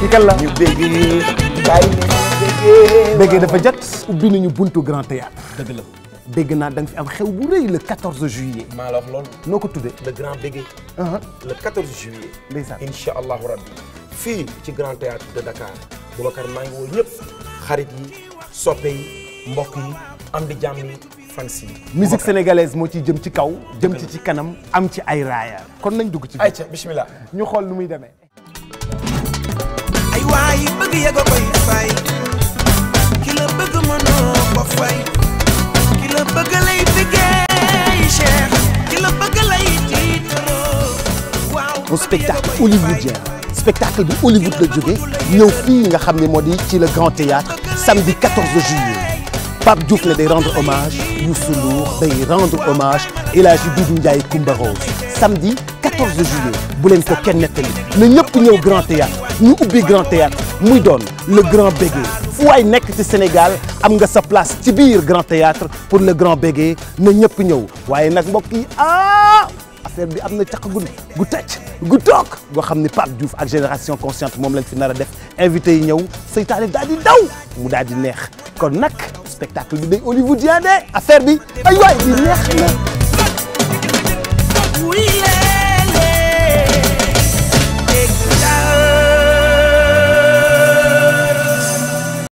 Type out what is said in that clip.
kii kan la ñu bëggee bàyyi leen ñu bëggee béggee dafa jot ubbi nañu buntu grand théâtre dëgg la dégg naa da nga fi am xew bu rëy le 14 juillet maa la wax loolu noo ko tuddee le grand bégué le 14 juillet ndeysaan incha allahu rabbi fii ci grand théâtre de Dakar Boubacar maa ngi woo ñëpp xarit yi soppe yi mbokk yi am di jàmm yi fans yi musique sénégalaise moo ciy jëm ci kaw jëm ci ci kanam am ci ay raaya kon nañ dugg ci biir ayca bismillah ñu xool nu muy demee ay waay bëgg yego koy fay ki la bëgg mënoo ko fay ki la bëgg lay bëggee Cheikh ki la bëgg lay tiitaroo waaw un spectacle hollywoodien spectacle bi Hollywood la jóge ñëw fii nga xam ne moo di ci le grand théâtre samedi 14 juillet Pape Diouf ne day rendre hommage Youssou Ndour day rendre hommage El Hadji Doudou Ndiaye Coumba Rose samedi 14 juillet bu leen ko kenn nettali na ñëpp ñëw grand théâtre ñu ubbi grand théâtre muy doon le grand bégué fu waay nekk ci Sénégal am nga sa place ci biir grand théâtre pour le grand bégué na ñëpp ñëw waaye nag mbokk yi ah affaire bi am na caq gu gu tëj gu toog goo xam ne Pape Diouf ak génération consciente moom lañ fi nar a def invité yi ñëw seytaane daal di daw mu daal di neex kon nag spectacle bi day hollywoodien de affaire bi ay waay bi neex na